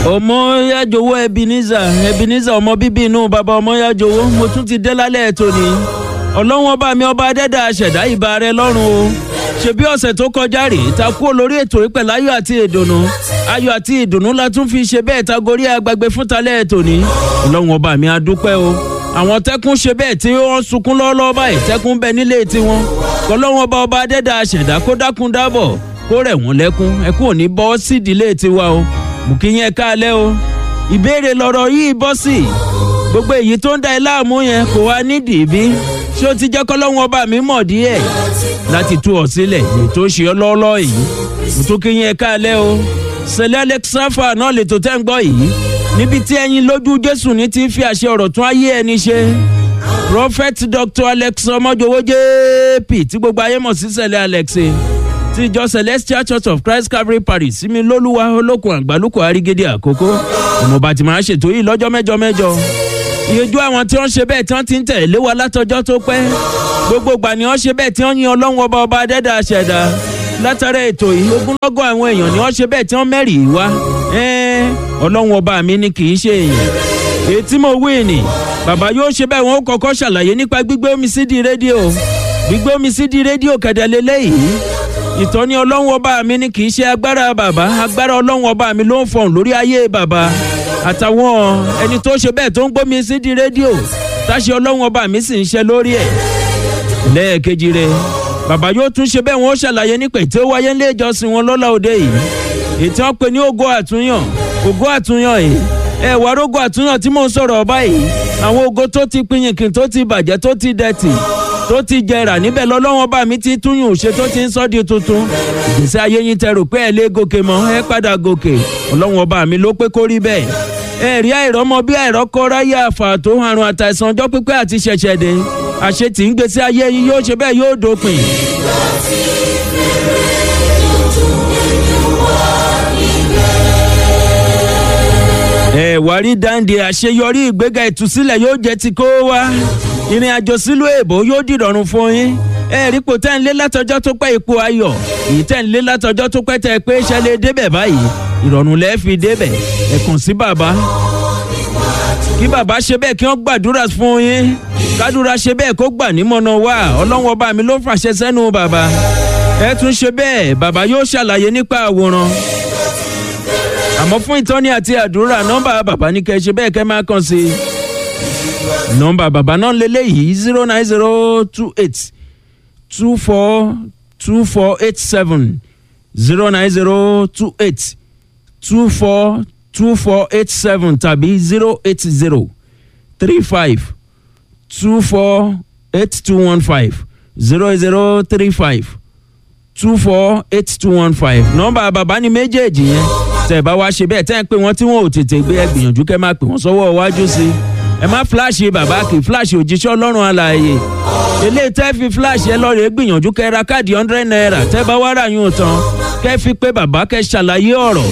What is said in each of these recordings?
ọmọ yájowó ebenezer ebenezer ọmọ bíbí inú bàbá ọmọ yájowó mo tún ti dé lálẹ́ tòní ọlọ́run ọba mi ọba adẹ́dà àṣẹ̀dá ìbà rẹ lọ́rùn o ṣebí ọ̀sẹ̀ tó kọjá rèé ta kú olórí ètò ìpẹ̀ láyọ̀ àti ìdùnnú ayọ̀ àti ìdùnnú la tún fi ṣe bẹ́ẹ̀ ta gorí agbègbè fún talẹ́ tòní ọlọ́run ọba mi adúpẹ́ o àwọn tẹ́kùn ṣe bẹ́ẹ̀ tí wọ́n sunkún lọ́wọ́lọ́wọ́ báyìí tẹ́kùn bẹ nílé tiwọn kọlọ́run ọba ọba adẹ́dà àṣẹ̀dá kó dákun dábọ̀ kó rẹ̀ wọ́n lẹ́kún ẹkún ò ní bọ́ sídìílé tiwa o mú kí yẹn káalẹ́ o ìbéèrè lọ̀rọ̀ yìí bọ́ sí gbogbo èyí tó ń da ẹ láàmú yẹn kò wá nídìí bí ṣé o ti jẹ́ kọ́lọ́hún ọba mi mọ̀ díẹ̀ láti tú ọ sílẹ̀ èyí tó ṣe ọ lọ́ọ́lọ́ yìí mo tún kí yẹn káalẹ́ o sẹlẹ̀ alexafa náà lè tó tẹ́ ń gbọ́ yìí níbi tí ẹyin lójú jésù ní ti fi àṣẹ ọ̀rọ̀ tún ayé ẹni ṣe prophet dr alex ọmọjọwọ jp tí gbogbo ayé mọ̀ sí sẹlẹ̀ alex ti ìjọ celestial church of christ calvary parish sími lólúwa olókun àgbálùkù àrígédé àkókò ọmọọba tí màá ṣètò yìí lọ́jọ́ mẹ́jọ mẹ́jọ ìyẹjú àwọn tí wọ́n ṣe bẹ́ẹ̀ tí wọ́n ti ń tẹ̀lé wa látọjọ́ tó pẹ́ gbogbo ìgbà ni wọ́n ṣe bẹ́ẹ̀ tí wọ́n yin ọlọ́run ọba ọba adẹ́dà ṣẹ̀dá látara ètò yìí ogúnlọ́gọ̀ àwọn èèyàn ni wọ́n ṣe bẹ́ẹ̀ tí wọ́n mẹ́rì wá ọlọ́run ọba mi ni kì í ṣe èèyàn èyí tí mo wí ni bàbá yóò ṣe bẹ́ẹ̀ wọ́n kọ́kọ́ ṣàlàyé nípa gbígbé omi sídìí rédíò gbígbé omi sídìí rédíò kẹ̀dẹ̀lélẹ́yìí ìtọ́ni ọlọ́run ọba mi ni kì í ṣe agbára bàbá agbára ọlọ́run ọba mi ló ń fọ̀hún lórí ayé bàbá àtàwọn ẹni tó ṣe bẹ́ẹ̀ tó ń gbómi sí di rédíò táṣe ọlọ́run ọba mi sì ń ṣe lórí ẹ̀. lẹ́ẹ̀kejì rẹ̀ bàbá yóò tún ṣe bẹ́ẹ̀ wọ́n ṣàlàyé nípa ètò wáyé ńlẹ̀ ìjọsìn wọn lọ́la òde yìí ètò wọn pe ní ògo àtúnyàn ògo àtúnyàn yìí ẹ wà rógo àtúnyàn tí mò ń sọ̀rọ̀ ọba yìí àwọn ògo tó ti pinyìnkìn tó ti bàjẹ́ tó ti dẹ̀tì tó ti jẹrà níbẹ̀ lọ́lọ́wọ́n bá mi ti túyùn ṣe tó ti ń sọ́ di tuntun ìgbésí ayé yín tẹ rò pé ẹ lé gòkè mọ́ ẹ padà gòkè ọlọ́wọ́n bá mi ló pé kó rí bẹ́ẹ̀ ẹ̀rí àìrọ́mọ bí àìrọ́kọ́ ráyè àfà tó àrùn àtàìsàn ọjọ́ pípẹ́ àti ṣẹ̀ṣẹ̀ dé àṣetì ń gbèsè ayé yín yóò ṣe bẹ́ẹ̀ yóò dópin. ẹ wá rí dáńdé àṣeyọrí ìgbéga ìtúsílẹ̀ yóò jẹ́ ti kó wá ìrìn àjò sílùú èbó yóò dìrọ̀rùn fún yín ẹ rí ipò tẹ́ ń lé látọjọ́ tó pẹ́ ipò ayọ̀ èyí tẹ́ ń lé látọjọ́ tó pẹ́ tẹ́ pé ṣẹlẹ̀ débẹ̀ báyìí ìrọ̀rùn lẹ́ẹ̀ fi débẹ̀ ẹ kàn sí bàbá kí bàbá ṣe bẹ́ẹ̀ kí wọ́n gbàdúrà fún yín kádúrà ṣe bẹ́ẹ̀ kó gbà nímọ̀nà wá ọlọ́run ọba mi ló fàṣẹ sẹ́nu bàbá ẹ tún ṣe bẹ́ẹ̀ bàbá yóò ṣàlàyé nípa àwòrán àmọ́ fún ìtọ́ni àti àdúrà nọ́mbà bàbá ní kẹ́ ṣe bẹ́ẹ̀ kẹ́ máa kàn sí i nọ́mbà bàbá náà lélẹ́yìí zero nine zero two eight two four two four eight seven zero nine zero two eight two four two four eight seven tàbí zero eight zero three five two four eight two one five zero zero three five two four eight two one five nọ́mbà bàbá ni méjèèjì yẹn tẹ̀ bá wá ṣe bẹ́ẹ̀ tẹ́ ń pè wọ́n tí wọ́n ò tètè gbé ẹ gbìyànjú kẹ́ máa pè wọ́n sọ́wọ́ iwájú sí i ẹ má fíláàṣì bàbá kì í fíláàṣì òjíṣẹ́ ọlọ́run alààyè eléyìí tẹ́ fi fíláàṣì ẹ lọ́ọ̀rẹ́ gbìyànjú kẹ́ ra káàdì hundred naira tẹ́ bá wá rà yún tán kẹ́ fi pé bàbá kẹ́ ṣàlàyé ọ̀rọ̀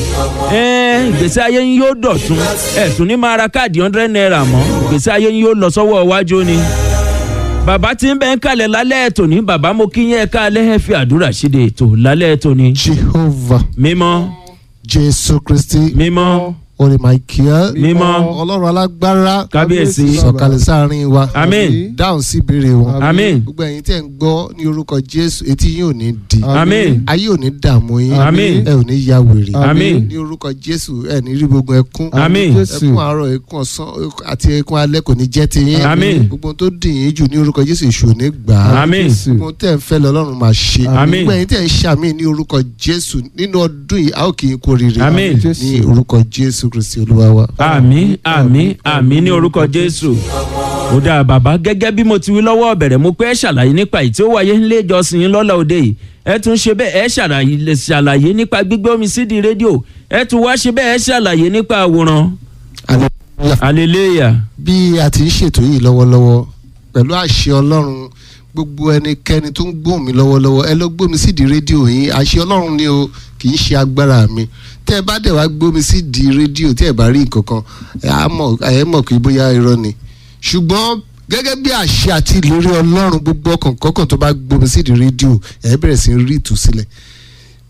ìgbésí ayé yín yóò dọ̀tún ẹ̀ tún ní máa ra káàdì hundred naira mọ́ ìgbésí ayé yín yóò lọ sọ́wọ́ iwájú ni. bàbá tí ń bẹ ń kalẹ̀ lálẹ́ ètò ní bàbá mo kí yẹn kálẹ̀ ẹ fi àdúrà ṣíde ètò lálẹ́ ètò ní. jehovah mímọ́ jésù kristi mímọ́ orí michael mímọ́ ọlọ́run alágbára kábíyèsí sọ̀kalẹ̀ sáàrin wa Àmín. dáhùn sí ìbéèrè wọn Àmín. gbogbo ẹ̀yin tẹ̀ ń gbọ́ ní orúkọ jésù etí yín ò ní di Àmín. ayé ò ní dààmú yín Àmín. ẹ ò ní ya wèrè Àmín. ní orúkọ jésù ẹ ní rí gbogbo ẹkún Àmín. ẹkún àárọ̀ ẹkún ọ̀sán àti ẹkún alẹ́ kò ní jẹ́ ti yín Àmín. gbogbo tó dì yín jù ní orúkọ jésù èṣù ò ní gbà á Àmín. gbogbo tẹ̀ ń fẹ́ lọ́lọ́run máa ṣe Àmín. gbogbo ẹ̀yin tẹ̀ ń ṣàmì ní orúkọ jésù nínú ọdún yìí a ó kì í kó rire Àmín. ní orúkọ jésù kristi olúwa wa. àmì àmì àmì ní orúkọ jésù ó dáa bàbá gẹ́gẹ́ bí mo ti wí lọ́wọ́ ọ̀bẹ̀rẹ̀ mo pé ẹ ṣàlàyé nípa èyí tí ó wáyé nílé ìjọsìn yín lọ́la òde yìí ẹ tún ṣe bẹ́ẹ̀ ẹ ṣàlàyé lè ṣàlàyé nípa gbígbé omi sídi rédíò ẹ tún wá ṣe bẹ́ẹ̀ ẹ ṣàlàyé nípa àwòrán Hallelujah. hallelujah bí a ti ń ṣètò yìí lọ́wọ́lọ́wọ́ pẹ̀lú àṣẹ ọlọ́run gbogbo ẹnikẹ́ni tó ń gbóhùn mi lọ́wọ́lọ́wọ́ ẹ lọ gbómi sídìí rédíò yín àṣẹ ọlọ́run ni o kì í ṣe agbára mi tẹ́ ẹ bá dẹ̀ wá gbómi sídìí rédíò tí ẹ bá rí nǹkan kan ẹ á mọ̀ ẹ mọ̀ pé bóyá irọ́ ni ṣùgbọ́n gẹ́gẹ́ bí àṣẹ àti ìlérí ọlọ́run gbogbo ọkàn kọ́kàn tó bá gbómi sídìí rédíò ẹ bẹ̀rẹ̀ sí rí ìtúsílẹ̀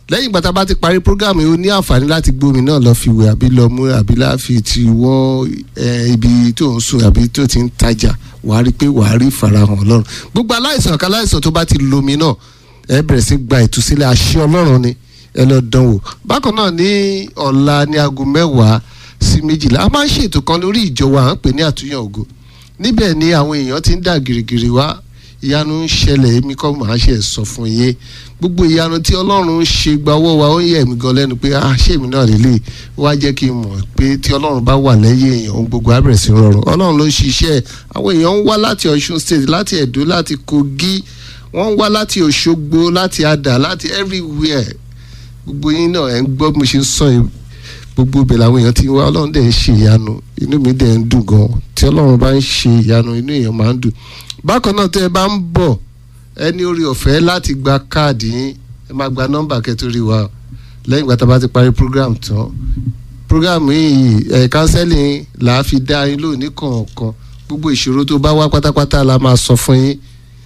lẹ́yìn ìgbà tá a bá ti parí program yìí o ní àǹfààní láti gbómi náà lọ fi wẹ̀ àbí lọ mú àbí láfi ti wọ́ ẹ, ibi tó ń sùn àbí tó ti ń tajà wàá rí i pé wàá rí ìfarahàn ọlọ́run gbogbo aláìsàn kan aláìsàn tó bá ti lomi náà ẹ bẹ̀rẹ̀ sí gba ìtúsílẹ̀ àṣẹ ọlọ́run ni ẹ lọ dán wò bákan náà ní ọ̀la ní aago mẹ́wàá sí méjìlá a máa ń ṣètò kan lórí ìjọ wa à ń pè ní àtúnyàn ògo níbẹ̀ ni àwọn èèyàn ti ń dà gìrìgìrì wá ìyanu ń ṣẹlẹ̀ èmi kọ́ màá ṣe sọ fún yín gbogbo ìyanu tí ọlọ́run ń ṣe gba ọwọ́ wa ó ń yẹ̀ mí gan lẹ́nu pé ah ṣé èmi náà lélẹ̀ wá jẹ́ kí n mọ̀ pé tí ọlọ́run bá wà lẹ́yìn èèyàn ohun gbogbo á bẹ̀rẹ̀ sí rọrùn ọlọ́run ló ń ṣiṣẹ́ àwọn èèyàn ń wá láti ọ̀ṣun state láti ẹ̀dó láti kogi wọ́n ń wá láti òṣogbo láti adà láti everywhere gbogbo yín náà ẹ̀ ń gbọ́ bí mo ṣe ń sọ yìí gbogbo ibẹ̀ làwọn èèyàn ti wá ọlọ́run dẹ̀ ń ṣe ìyanu inú mi dẹ̀ ń dùn gan tí ọlọ́run bá ń ṣe ìyanu inú èèyàn máa ń dùn bákan náà tẹ́ ẹ bá ń bọ̀ ẹ ní orí ọ̀fẹ́ láti gba káàdì yín ẹ máa gba nọ́mbà kẹtùrí wa lẹ́yìn ìgbà tá a bá ti parí program tán program yìí ẹ̀ counseling là á fi dá yín lónìí kọ̀ọ̀kan gbogbo ìṣòro tó bá wá pátápátá la máa sọ fún yín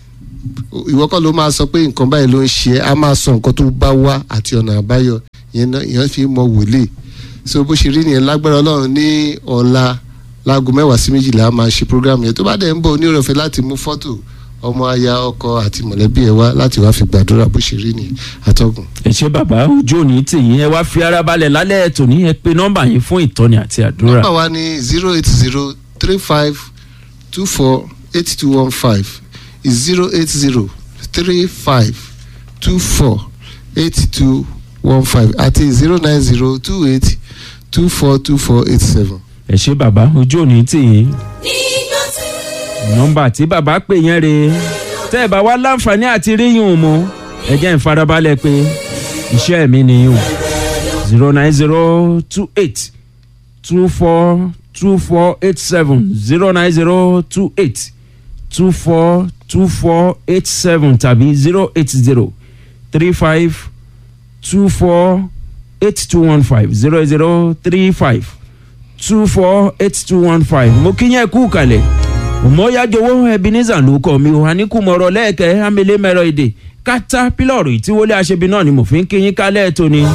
ìwọ kọ́ ló máa sọ pé nǹkan báyìí ló ń ṣe é a máa sọ nǹkan tó bá wá àti ọ̀nà àbáyọ ìyẹn náà ìyẹn fi mọ wòlíì so bó ṣe rí nìyẹn lágbára ọlọ́run ní ọ̀la láago mẹ́wàá sí méjìlá a máa ṣe program yẹn tó bá dẹ̀ ń bọ̀ onírọ̀fẹ́ láti mú fọ́tò ọmọ aya ọkọ àti mọ̀lẹ́bí ẹ wá láti wá fi gbàdúrà bó ṣe rí nìyẹn atọ́gùn. ẹ ṣé bàbá ojú òní tì yín ẹ wá fi ara balẹ̀ lálẹ́ ètò ní ẹ pé nọ́mbà yín fún ìtọ́ni àti àdúrà. nọ́mbà wa ní zero eight zero three five two four eight two one five zero eight zero three five two four eight two one five àti zero nine zero two eight two four two four eight seven. ẹ ṣé bàbá ojú òní tì yín nígbà tí nọ́mbà tí bàbá pè yẹn rèé tẹ́ ẹ bá wá láǹfààní àti ríyìn ò mọ́ ẹ jẹ́ n farabalẹ̀ pé iṣẹ́ mi nìyí zero nine zero two eight two four two four eight seven zero nine zero two eight two four two four eight seven tàbí zero eight zero three five two four eight two one five zero zero three five two four eight two one five mo kí yẹn kú kalẹ̀ òmòyájowó ebenezer ló kọ mi ò àníkùmọ̀rọ̀ lẹ́ẹ̀kẹ́ amílẹ̀ mẹ́rọ èdè kátà pílọ̀rù ìtíwọlé aṣebi náà ni mo fi ń kí yín kálẹ̀ tó ni.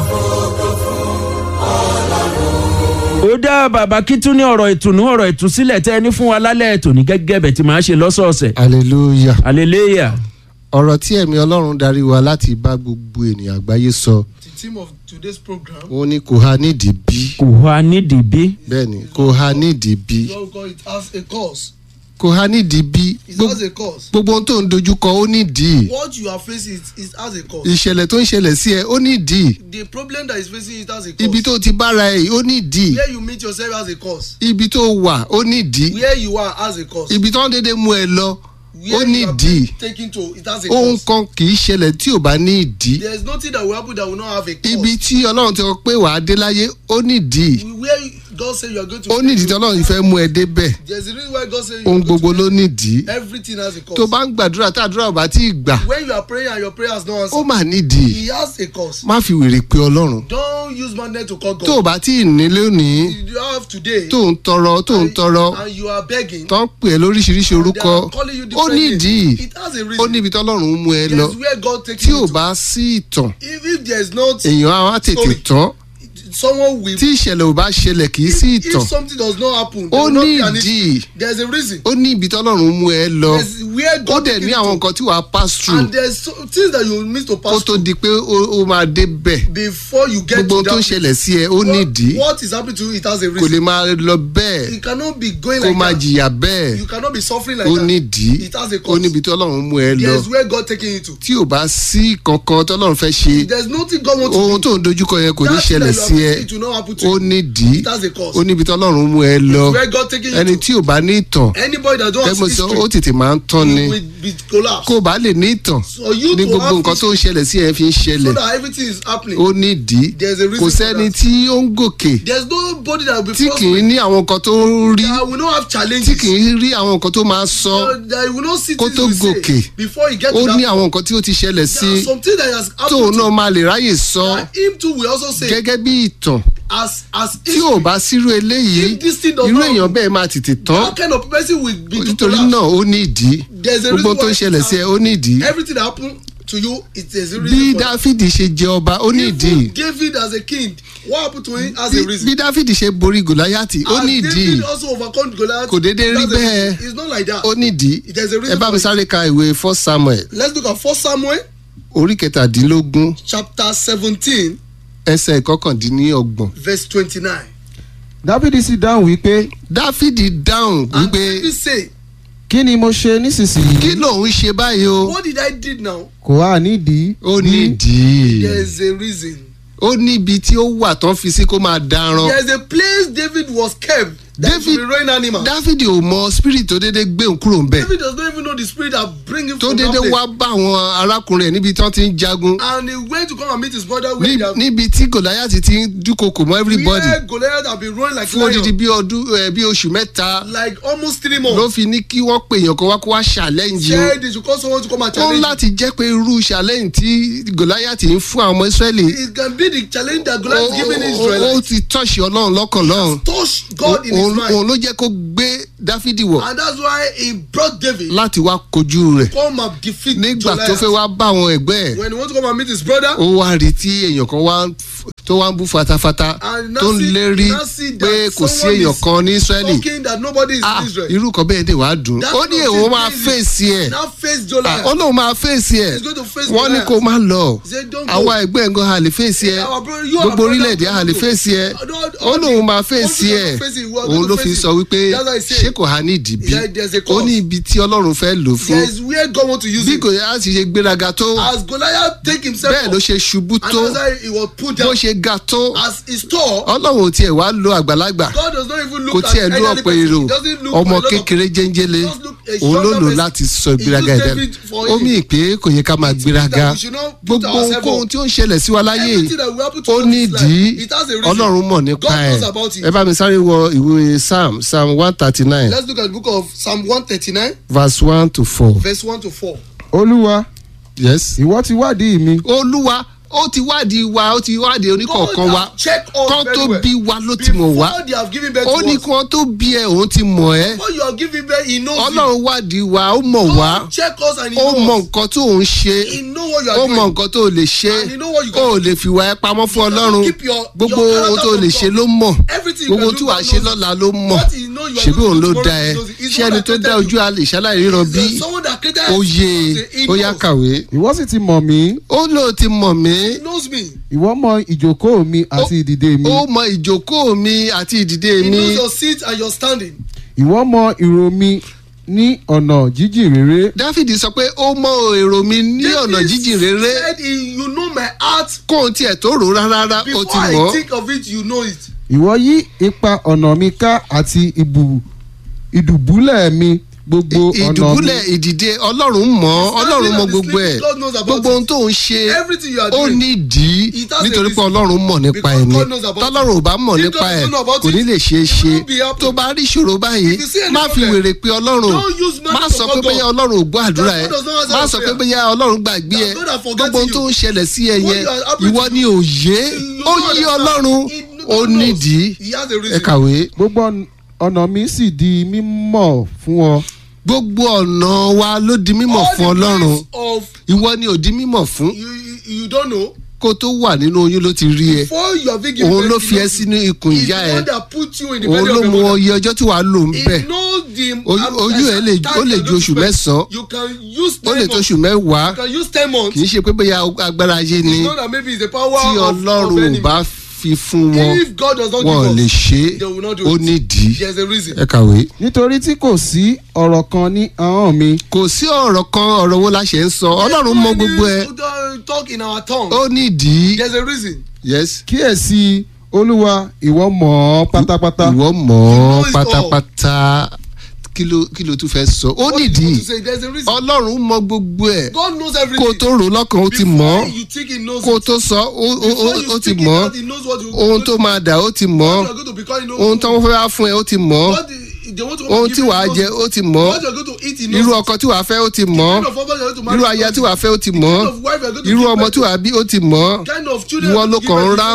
ó dá bàbá kí tún ní ọ̀rọ̀ ìtùnú ọ̀rọ̀ ìtúsílẹ̀ tẹ́ ẹ ní fún wa lálẹ́ ètò ní gẹ́gẹ́ bẹ̀ tí màá ṣe lọ́sọ̀ọ̀sẹ̀ hallelujah. hallelujah ọ̀rọ̀ tí ẹ̀mí ọlọ́run darí wa láti bá gbogbo ènìyàn àgbáyé sọ The theme of today's program, wọn ní kò ha nídìí bí kò wá nídìí bí bẹ́ẹ̀ ni kò ha nídìí bí God God, it has a cause. kò ha nídìí bí It Gbogbo- has a cause. gbogbo ohun tó ń dojúkọ ó nídìí What you are facing, it, it has a cause. ìṣẹ̀lẹ̀ tó ń ṣẹlẹ̀ sí ẹ ó nídìí The problem that is facing it has a cause. ibi tó ti bára ẹ ó nídìí Where you meet yourself has a cause. ibi tó wà ó nídìí Where you are has a cause. ibi tó ń dédé mú ẹ lọ ó Where you are nídìí being taken to, it has a ohun cause. kan kì í ṣẹlẹ̀ tí ò bá ní ìdí There is nothing that will happen that will not have a cause. ibi tí ọlọ́run ti sọ pé wàá dé láyé ó nídìí Where God say you are going to. ó nídìí tí ọlọ́run fẹ́ mú ẹ débẹ̀ There's a reason why God say you ohun are going gbogbo to. ló nídìí Everything has a cause. tó bá ń gbàdúrà tá àdúrà ò bá tí ì gbà When you are praying and your prayer has no answer, ó mà nídìí He has a cause. má fi wèrè pé ọlọ́run Don't use madness to call God. tó o bá tí ì ní lónìí You have today. tó ń tọrọ tó ń tọrọ and you are begging. tó ń pè é lóríṣiríṣi orúkọ ó nídìí It has a ó reason. níbi tọ́lọ́run mú ẹ lọ There's where God takes tí you ò to. bá sí ìtàn If, if there is not èèyàn á wá tètè Sorry. tán someone will. tí ìṣẹ̀lẹ̀ ò bá ṣẹlẹ̀ kì í sí if, ìtàn if something does not happen, there ó will not be an nídìí issue. There's a reason. ó ní ibi tọ́lọ́run mú ẹ lọ There's where ó God dẹ̀ takes ní you àwọn to. nǹkan tí wàá pass through And there's so, things that you need to kó pass tó through di pé ó ó máa dé bẹ̀ before you get gbogbo ohun to tó ń that. ṣẹlẹ̀ sí ẹ ó nídìí What, what is happening to you? It has a kò lè reason. máa lọ bẹ́ẹ̀ You cannot be going kó like máa that. jìyà bẹ́ẹ̀ You cannot be suffering like ó that. nídìí It has a ó cause. níbi tí ọlọ́run mú ẹ lọ There's where God taking you to. tí ò bá sí kankan tọ́lọ́run fẹ́ ṣe There's nothing God wants ohun to tó ń dojúkọ yẹn kò ní That thing ṣẹlẹ̀ that you sí are ẹ facing, it will not happen to ó you. nídìí It has a cause. ó níbi tí ọlọ́run mú ẹ lọ Where God taking you ẹni to. tí ò bá ní ìtàn Anybody that don't have kẹ́gbọ́n sọ ó history tètè máa ń tán ni you will be collapsed. kó o bá lè ní ìtàn So you ní to gbogbo have nǹkan tó ń ṣẹlẹ̀ sí ẹ fi ń so ṣẹlẹ̀ that everything is happening. ó nídìí There's a reason kò for sẹ́ni that. tí ó ń gòkè There's nobody that will be tí kì í prospering ní àwọn nǹkan tó ń rí that will not have tí challenges. kì í rí àwọn nǹkan tó máa sọ that that will not see Kó things tó you say gòkè. before he get ó to ní that. àwọn nǹkan tí ó ti ṣẹlẹ̀ sí There are some things that has tóun happened náà to máa lè ráyè sọ that him too will also say gẹ́gẹ́ bí ìtàn as as tí ò bá sírú eléyìí If this thing does irú not- èèyàn bẹ́ẹ̀ máa tètè tán that kind of person will be to nítorí collapse. náà ó nídìí There's a gbogbo reason tó ń why ṣẹlẹ̀ sí ẹ ó nídìí everything that happen to you it is a bí reason for that. dáfídì ṣe jẹ ọba ó ní ìdí Even David as a king what happened to him has a bí reason. bí dáfídì ṣe borí gòláyàtì ó as ní ìdí David also overcome Goliath. Kò déédéé rí that's a- bẹ́ẹ̀. it's not like that. ó ní ìdí There's a reason ẹ bá for mi it. sáré ka ìwé first samuel let's look at first Samuel orí kẹtàdínlógún chapter seventeen ẹsẹ̀ ìkọkàndínlọ́gbọ̀n verse twenty-nine. dáfídì sì dáhùn wípé dáfídì dáhùn and wípé David say kí ni mo ṣe kí nísinsìnyí lòun ṣe báyìí o what did I did now. kò wá nídìí ó bí nídìí there is a reason. ó níbi tí ó wà tán fi sí kó máa daran there is a place David was kept that David- should be rain animal. dáfídì ò mọ spirit tó dédé gbé òun kúrò ńbẹ̀ David does not even know the spirit that bring him tó from that dédé place. wá bá àwọn arákùnrin ẹ̀ níbi tí wọ́n ti ń jagun and he went to come and meet his brother where Ní- they have níbi tí gòláyàtì ti ń dúnkokò mọ́ everybody where Goliath have been running like fún odidi lion bí ọdún ẹ, bí oṣù mẹ́ta like almost three ló months. fi ní kí wọ́n pè èèyàn kan wá kó wá challenge o said they should call someone to come and ó challenge him. láti jẹ́ pé irú challenge tí gòláyàtì ń fún àwọn ọmọ israẹli it can be the challenge that Goliath is giving ó- ó Israel. ti tọ́ṣì ọlọ́run lọ́kàn lọ́hùn touch God in his òun mind òun ló jẹ́ kó gbé dáfídì wọ̀ and that's why he brought David láti wá kojú rẹ̀ come and defeat nígbà tó Goliath. fẹ́ wá bá àwọn ẹgbẹ́ ẹ̀ when he want to come and meet his brother. ó wá rí tí èèyàn kan wá ń f- tó wá ń bú fatafata And now tó ń see- lérí now see that pé kò sí someone èèyàn is kan ní israẹli talking that nobody is ah in Israel. irú kan bẹ́ẹ̀ dé wàá dùn That ó kind ní of èèwọ̀ thing máa crazy. fèsì ẹ̀ now face Ah, Goliath. ó lóun máa fèsì ẹ̀ He's going to face wọ́n ní Goliath. kó má lọ He said, "Don't go." àwa ẹgbẹ́ ẹ̀ ń gan àlè fèsì ẹ̀ Our brother, you are gbogbo brother, orílẹ̀-èdè don't àlè go. fèsì ẹ̀ Uh, don't- ó don't- lóun máa don't fèsì you ẹ̀ don't face it, we are òun going ló to fi face sọ it. wípé That's why I say, ṣé kò há ní ìdìbí There- there's a ó cause. ní ibi tí ọlọ́run fẹ́ lò fún there is where God want to use bí him. kò yá sì ṣe gbéraga tó as Goliath take himself bẹ́ẹ̀ ló up ṣe ṣubú and tó that's why he was put bó down ṣe ga tó as he tall ọlọ́run ò tiẹ̀ wá lo àgbàlagbà God does not even kò look at tiẹ̀ lo elderly ọ̀pọ̀ person èrò he doesn't look ọmọ for a lot of kékeré jẹ́ńjẹ́lé Just look a òun ló younger lò person. láti sọ He ìgbéraga used ẹ̀dá David for ó him. mì pé kò yẹ ká máa It means gbéraga that we should not put gbogbo ourselves ohun up. tí ó ń ṣẹlẹ̀ sí wa láyé Everything that will happen to ó us ní in this ìdí life, it has a reason. ọlọ́run mọ̀ nípa God ẹ̀ knows about it. ẹ bá mi sáré wọ ìwé psalm psalm one thirty nine let's look at the book of Psalm one thirty-nine verse one to four verse one to four. olúwa yes. ìwọ ti wádìí mi olúwa ó ti wádìí wa ó ti wádìí oníkọ̀ọ̀kan God wa has checked us kán very tó well. bí wa ló ti mọ̀ wá before they have given birth ó to ní us kí wọ́n tó bí ẹ òun ti mọ̀ ẹ́ before you have given birth he knows you ọlọ́run wádìí wa ó mọ̀ wá God check us and he ó mọ knows nǹkan tó ń ṣe he know what you are ó doing mọ nǹkan tó lè ṣe And you know what you ó can lè fìwà ẹ pamọ́ fún You ọlọ́run keep your- gbogbo your ohun tó character lè from ṣe God. ló mọ̀ Everything you gbogbo can tí do, wàá God ṣe knows. lọ́la ló mọ̀ What he know you are ṣebí going òun to ló do dá tomorrow, ẹ he knows it. He's ṣé the one ẹni that tó dá created ojú you. alè ṣaláì ríran bí There's someone that created ó yé He ó yá knows. kàwé ìwọ sì ti mọ̀ mí ó lóò ti mọ̀ mí He knows me ìwọ mọ ìjókòó mi àti ìdìde mi ó mọ ìjókòó mi àti ìdìde he mi knows your seat and your standing ìwọ mọ ìró mi ní ọ̀nà jíjìn rere dáfídì sọ pé ó mọ èrò mi ní ọ̀nà David jíjìn rere said he, you know my heart kóun tiẹ̀ tó rò rárá ó before ti I mọ̀ think of it you know it ìwọ yí ipa ọ̀nà mi ká àti ìbù ìdùbúlẹ̀ mi gbogbo ọ̀nà mi ìdùbúlẹ̀ ìdìde ọlọ́run mọ̀ ọlọ́run mọ gbogbo ẹ̀ God knows about gbogbo it. ohun tó ń ṣe everything you are ó doing nídìí It has a nítorí pé reason. ọlọ́run mọ̀ nípa Because ẹ̀ ni God knows about tọ́lọ́run ò bá mọ̀ If nípa God ẹ̀ doesn't know about kò ní it, lè ṣeé it ṣe will not be happening. tó bá rí ìṣòro báyìí If you see any má fi problem, wèrè pé ọlọ́run don't use man má to sọ pé forget bóyá God. ọlọ́run ò gbọ́ àdúrà ẹ̀ God does not answer má your sọ pé prayer. bóyá ọlọ́run gbàgbé ẹ̀ That God has forgotten gbogbo ohun you. tó ń ṣẹlẹ̀ sí ẹ What yẹn you are happening ìwọ to ni you. òye You ó don't yí understand. ọlọ́run He- ó God knows. nídìí He has a ẹ reason. kàwé gbogbo ọ̀n- ọ̀nà mi sì di mímọ̀ fún ọ gbogbo ọ̀nà wa ló di mímọ̀ All fún the ọlọ́run ways of ìwọ ni ò di mímọ̀ fún you, you, you don't know kó tó wà nínú oyún ló ti rí ẹ before you have been given òun ló birth, fi he ẹ knows sínú ikùn He's ìyá the ẹ one that put you in the òun belly ló of your mọ mother. iye ọjọ́ tí wàá lò ń He bẹ̀ knows the Ojú- ojú ẹ̀ lè- time ó lè you are ju going oṣù to spend. mẹ́sàn-án. you can use ó ten lè tó months oṣù mẹ́wàá you can use ten months kì í ṣe pé bóyá agbára ayé ni it's not that maybe it's the power tí of, of ọlọ́run ò enemy bá fi fún wọn if God does not wọn ò lè give us ṣe they will not do ó it. nídìí there's a reason ẹ kàwé. nítorí tí kò sí ọ̀rọ̀ kan ní ahọ́n mi kò sí ọ̀rọ̀ kan ọ̀rọ̀ wo la ṣe ń sọ ọlọ́run mọ gbogbo ẹ Don't talk in our tongue ó nídìí there's a reason yes kíyèsí olúwa ìwọ mọ̀ ọ́ pátápátá ìwọ mọ̀ You know ọ́ it all. pátápátá kí ló kí ló tún fẹ́ sọ ó What you nídìí want to say, there's a reason ọlọ́run mọ gbogbo ẹ̀ God knows kó o everything tó rò lọ́kàn ó ti mọ̀ Before ọ́ you think he knows kó o it. tó sọ ó ó- Before ó- you ó ti speak it mọ̀ out, ọ́ he knows what you ohun tó máa dà ó ti mọ̀ what ọ́ you are going to become he knows ohun tó wọ́n fẹ́ wá fún ẹ ó ti mọ̀ ọ́ what the, they want to ohun give tí you, wàá he knows jẹ it. ó ti mọ̀ ọ́ what you are going to eat he knows irú it. ọkọ tí wàá fẹ́ ó ti mọ̀ kind ọ́ of husband you are going to marry irú he aya knows tí it. wàá fẹ́ ó ti mọ̀ kind ọ́ of wife you are going to irú give ọmọ birth tí to. wàá bí ó ti mọ̀ ọ́ kind of children ìwọ you are ló going to kàn ń give birth to. ráhùn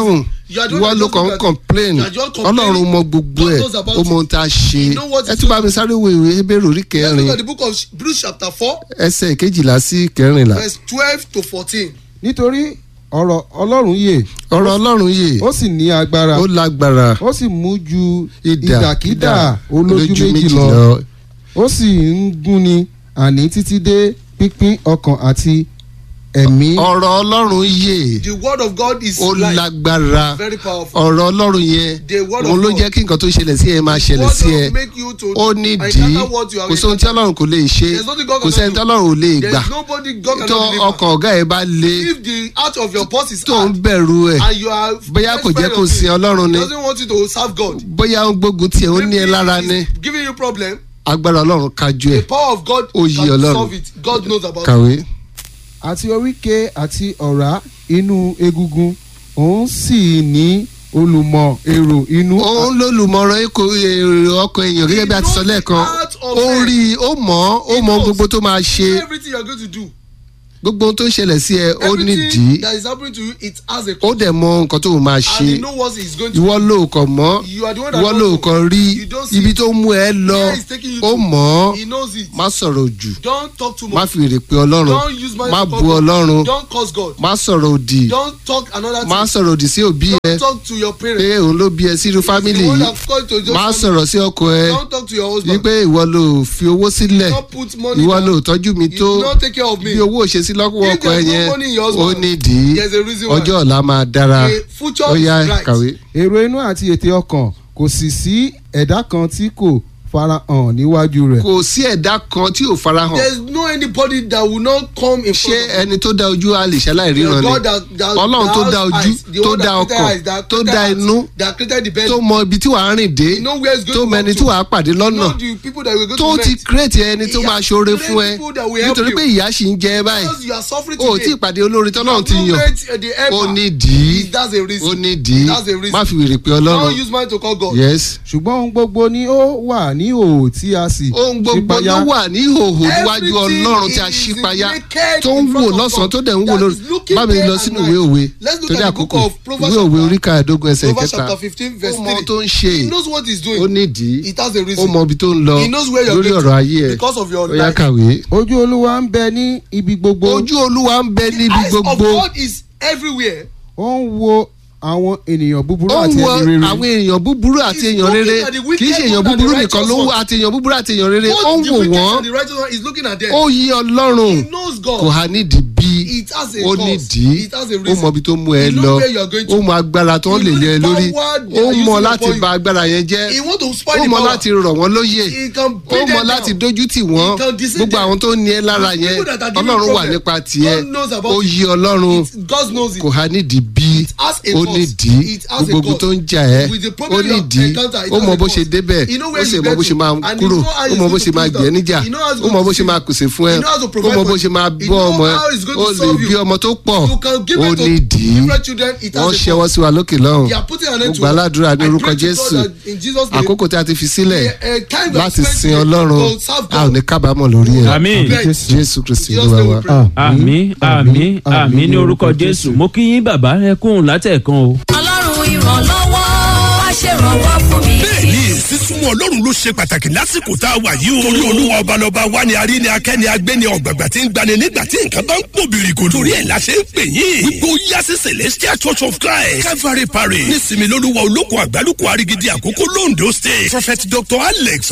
You are the one ìwọ that ló just kàn look ń at- complain You are just complaining. ọlọ́run mọ gbogbo God ẹ̀ knows about ó mọ ohun tá a ṣe He know what ẹ is tún bá to mi sáré wo ìwé Hébérù orí Let's kẹrin look at the book of Hebrews chapter four ẹsẹ̀ kejìlá sí kẹrìnlá verse twelve to fourteen. nítorí ọ̀rọ̀ ọlọ́run yè ọ̀rọ̀ ọlọ́run yìí ó sì ní agbára ó lágbára ó sì mú ju idà ìdàkídà olójú méjì lọ ó sì ń gúnni àní títí dé pínpín ọkàn àti ẹ̀mí ọ̀rọ̀ ọlọ́run yìí The word of God is ó life, lágbára very powerful. ọ̀rọ̀ ọlọ́run yẹn The word of òun ló God. jẹ́ kí nǹkan tó ṣẹlẹ̀ sí ẹ máa ṣẹlẹ̀ What sí ẹ will make you to ó ní dì í encounter what you have kò sóhun tí encountered? ọlọ́run kò lè ṣe There's nothing God kò cannot sẹ́ni tí do. ọlọ́run ò lè gbà There's nobody God tó cannot deliver. ọkàn ọ̀gá ẹ̀ bá le If the heart of your boss is tó ń hard bẹ̀rù ẹ̀ and you are bóyá kò jẹ́ afraid kó of sin him, ọlọ́run ni he doesn't want you to serve God. bóyá ó ń gbógun tiẹ̀ ó ní ẹ Maybe lára he's ni giving you problem. agbára ọlọ́run kájú ẹ̀ The power of God Ó yí can Ọlọ́run. solve it. God knows about it. kàwé. àti oríkè àti ọ̀rá inú egungun òun sì ní olùmọ̀ èrò inú òun lólùmọ̀ràn ikọ̀ èrò ọkàn èèyàn gẹ́gẹ́ bí a ti sọ lẹ́ẹ̀kan ó rí i ó mọ̀ ọ́ ó mọ gbogbo tó máa ṣe Everything you are going to do. gbogbo ohun tó ń ṣẹlẹ̀ sí ẹ ó nídìí Everything that is happening to you, it has a ó cause. dẹ̀ mọ nǹkan tó máa And ṣe you know what he's going to ìwọ ló kàn mọ́ You are the one that ìwọ ló knows. kàn rí You don't see ibi it. tó mú ẹ lọ Where he's taking you ó to. mọ̀ ọ́ He knows it. má sọ̀rọ̀ jù Don't talk too má much. fi èrè pé ọlọ́run Don't use money má to bu call God. ọlọ́run Don't curse God. má sọ̀rọ̀ òdì Don't talk another má thing. sọ̀rọ̀ òdì sí òbí ẹ Don't talk to your pé parents. òun ló bí ẹ sínú fámìlì The one yìí that called to just má family. sọ̀rọ̀ sí ọkọ ẹ Don't talk to your husband. wípé ìwọ ló fi owó sílẹ̀ Don't put money ìwọ down. ló tọ́jú mi You tó don't take care of me. bí owó ò ṣe sí lọ́wọ́ If ọkọ ẹ there's no yẹn money in your ó husband, nídìí there's a reason why. ọjọ́ ọ̀la máa dára The future ó yá is bright. kàwé. èrò inú àti ètè ọkàn kò sì sí ẹ̀dá kan tí kò farahàn níwájú rẹ̀ kò sí ẹ̀dá kan tí ò farahàn There's no anybody that will not come in ṣé front of ẹni tó dá ojú a lè ṣaláì The ríran ni God that- that- ọlọ́run tó that dá has ojú eyes, the tó one dá that created ọkàn eyes, that tó created dá heart, inú that created the belly. tó mọ ibi tí wàá rìn dé You know where it's going tó to mọ ẹni walk tí to. wàá pàdé lọ́nà know the people that we're going tó to ti meet. kírètì ẹni tó He máa has ṣoore created fún ẹ people that will help nítorí you. pé ìyá sì ń jẹ ẹ báyìí Because you are suffering o ò today. tí ì pàdé olórin tọ́lọ́run ti You yàn have met the helper. ó ní dì í That's a reason. ó ní dì í That's a reason. má fi wèrè pé Don't ọlọ́run use money to call God. yes ṣùgbọ́n ohun gbogbo ni ó wà ní òò tí a sì ohun gbogbo ṣípayá. ló wà ní ìhòòhò níwájú Everything ọlọ́run tí a is ṣí payá naked tó ń in wò front of lọ́sàn-án God. tó dẹ̀ ń wò That lórí is looking bá mi day lọ and sínú night. ìwé òwe Let's look torí at the book àkókò of Proverbs ìwé òwe chapter- orí kàdógún ẹsẹ̀ Proverbs kẹta chapter fifteen verse ó mọ three. tó ń ṣe He knows what he's doing. ó nídìí It has a ó reason. mọ ibi tó ń lọ He knows where you're lórí going ọ̀rọ̀ to ayé ẹ̀ because of your ó yá life. kàwé. ojú olúwa ń bẹ ní ibi gbogbo ojú olúwa ń bẹ The níbi eyes of gbogbo God is everywhere. ó ń wo àwọn ènìyàn búburú ó àti ń wo ẹni rere àwọn èèyàn búburú àti He's èèyàn rere looking at the wicked kì í ṣe èèyàn one and búburú the nìkan righteous ló ń wo one. àti èèyàn búburú àti èèyàn rere ó Both ń the wò wicked wọ́n and the righteous one is looking at them. ó yí ọlọ́run He knows kò God. há nídìí bí It has a ó cause. nídìí It has a ó reason. mọ ibi tó mú ẹ You know lọ where you are going to. ó mọ agbára tó ń lè You know lé ẹ the lórí power they ó are mọ using láti upon you. bà agbára yẹn jẹ́ He want to ó spoil the mọ power. láti rọ̀ wọ́n lóyè He can ó bring mọ them láti down. dójú tì wọ́n He can deceive gbogbo them. àwọn tó ní ẹ lára The yẹn people that are giving ọlọ́run wà problem, nípa tiẹ̀ God knows about ó it. yí ọlọ́run It- God knows it. kò há nídìí bí has a ó cause. nídìí It has a gbogbo ogun cause. tó ń jà ẹ́ With the ó problem you nídìí encounter, it ó has mọ a bó cause. ṣe débẹ̀ You know ó where sì you mọ get bó ṣe to. máa And you kúrò know how ó he's mọ bó going ṣe to máa put gbẹ̀ down. níjà You know how he's ó going mọ to bó ṣe save máa you. pèsè fún ẹ You know how to ó provide mọ bó for ṣe you. máa You bọ́ know ọmọ ẹ how he's going ó to lè solve bí you. ọmọ tó pọ̀ You can give ó birth to nídìí different children. It has wọ́n a ṣẹ́wọ́ cause. sí wa lókè lọ́hùn They are putting an end mo to gbà it. ládùúrà ní I orúkọ pray to God Jésù that in Jesus' name, àkókò tí a ti fi sílẹ̀ a- a time we have láti spent sin today ọlọ́run to serve a ò God. ní kábàámọ̀ lórí ẹ̀ àmín Yes. Jésù Kristi Jesus olúwa name we wa. pray. àmín àmín àmín ní orúkọ jésù mo kí yín bàbá ẹ kún látẹ̀kan o. ọlọ́run ìrànlọ́wọ́ wá ṣèrànwọ́ fún mi. bẹ́ẹ̀ni sísúnmọ́ ọlọ́run ló ṣe pàtàkì lásìkò tá a wà yìí o. torí olúwa ọbalọba wa ni arí ni akẹ́ni agbẹ́ni ọ̀gbàgbà tí ń gbani nígbà tí nǹkan bá ń pò bìrìkò. torí ẹ̀ la ṣe ń pè yín. wípé ó yá sí celestial church of christ calvary parish nísìmí lólúwa olóko àgbálùkù arigidi àkókò londo state prophet dr alex